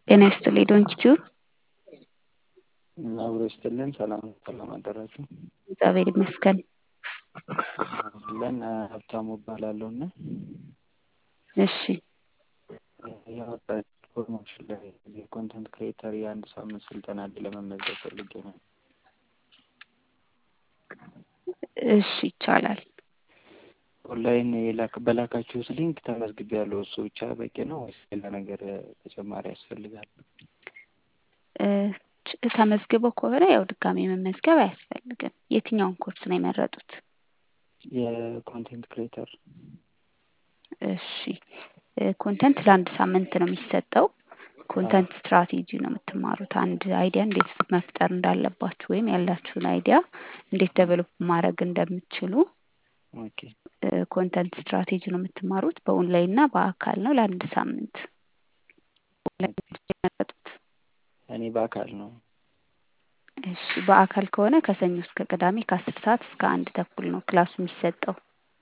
ጤና ይስጥልኝ ዶንኪቲዩ አብሮ ይስጥልን። ሰላም ሰላም አደራችሁ። እግዚአብሔር ይመስገን። ለን ሀብታሙ እባላለሁ እና እሺ ያወጣች ፕሮሞሽን ላይ የኮንተንት ክሬተር የአንድ ሳምንት ስልጠና ላይ ለመመዝገብ ፈልጌ ነው። እሺ ይቻላል። ኦንላይን የላክ በላካችሁት ሊንክ ተመዝግቤያለሁ። እሱ ብቻ በቂ ነው ወይስ ሌላ ነገር ተጨማሪ ያስፈልጋል? እ ተመዝግበው ከሆነ ያው ድጋሜ መመዝገብ አያስፈልግም። የትኛውን ኮርስ ነው የመረጡት? የኮንቴንት ክሬተር እሺ ኮንተንት ለአንድ ሳምንት ነው የሚሰጠው። ኮንተንት ስትራቴጂ ነው የምትማሩት። አንድ አይዲያ እንዴት መፍጠር እንዳለባችሁ ወይም ያላችሁን አይዲያ እንዴት ደቨሎፕ ማድረግ እንደምትችሉ ኦኬ ኮንተንት ስትራቴጂ ነው የምትማሩት። በኦንላይን እና በአካል ነው ለአንድ ሳምንት። የመረጡት እኔ በአካል ነው። እሺ በአካል ከሆነ ከሰኞ እስከ ቅዳሜ ከአስር ሰዓት እስከ አንድ ተኩል ነው ክላሱ የሚሰጠው።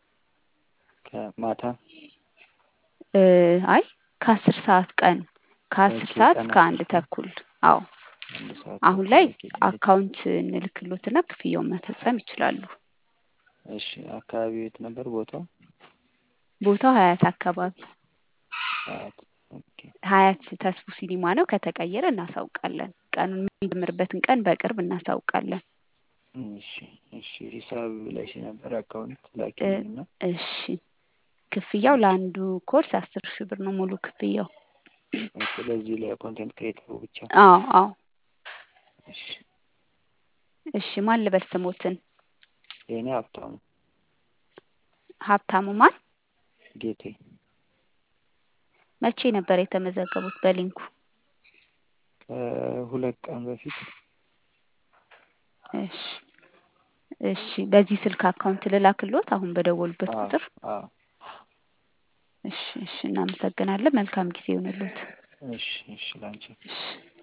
ከማታ እ አይ ከአስር ሰዓት ቀን ከአስር ኦኬ፣ ሰዓት ቀን እስከ አስር አንድ ሰዓት ተኩል አዎ አንድ ሰዓት አሁን ተኩል ላይ ኦኬ። አካውንት እንልክሎትና ክፍያውን መፈጸም ይችላሉ። እሺ አካባቢው የት ነበር ቦታው? ቦታው ሀያት አካባቢ ሰዓት ኦኬ ሀያት ተስፉ ሲኒማ ነው። ከተቀየረ እናሳውቃለን። ቀኑን የሚጀምርበትን ቀን በቅርብ እናሳውቃለን። እሺ እሺ ሂሳብ ላይ ነበር አካውንት እ ላኪልኝና እሺ ክፍያው ለአንዱ ኮርስ አስር ሺህ ብር ነው ሙሉ ክፍያው። ኦኬ ለዚህ ለኮንቴንት ክሬተሩ ብቻ አዎ አዎ እሺ እሺ ማን ልበል ስሞትን? የእኔ ሀብታሙ ሀብታሙ ማን? ጌቴ መቼ ነበር የተመዘገቡት በሊንኩ? ከሁለት ቀን በፊት እሺ እሺ በዚህ ስልክ አካውንት ልላክሎት አሁን በደወሉበት አዎ ቁጥር? አዎ እሺ እሺ እናመሰግናለን። መልካም ጊዜ ይሁንልዎት። እሺ እሺ ላንቺ እሺ